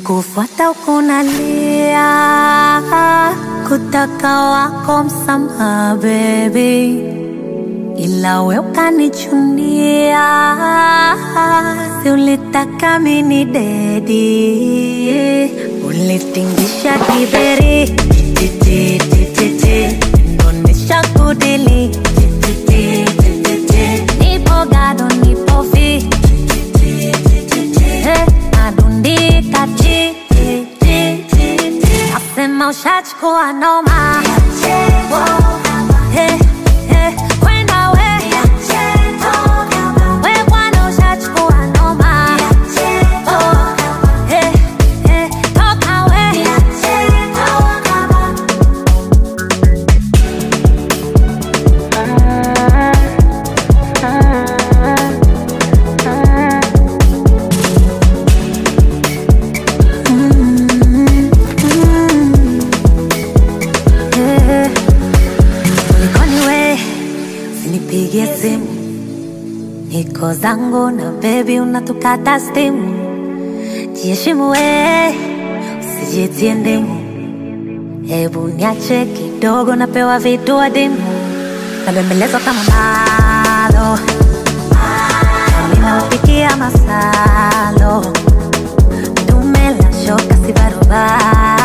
kufuata ukunalia kutaka wako msamaha baby ila we ukanichunia si ulitaka mini dedi ulitingisha kiberi tititititi onesha kudili tititititi nipo gado nipo fi Eh, nadundika ti ti, ti, ti, ti. nasema ushachukua noma Eh, eh, kwenda we we bwana ushachukua noma Oh, eh, eh, toka we Eh, kulikoni we usinipigie simu niko zangu na bebi unatukata stimu jiheshimu we usijitie ndimu hebu niache kidogo napewa vitu adimu nabembelezwa kama malo ninawapikia masalo dume la shoka si barobaro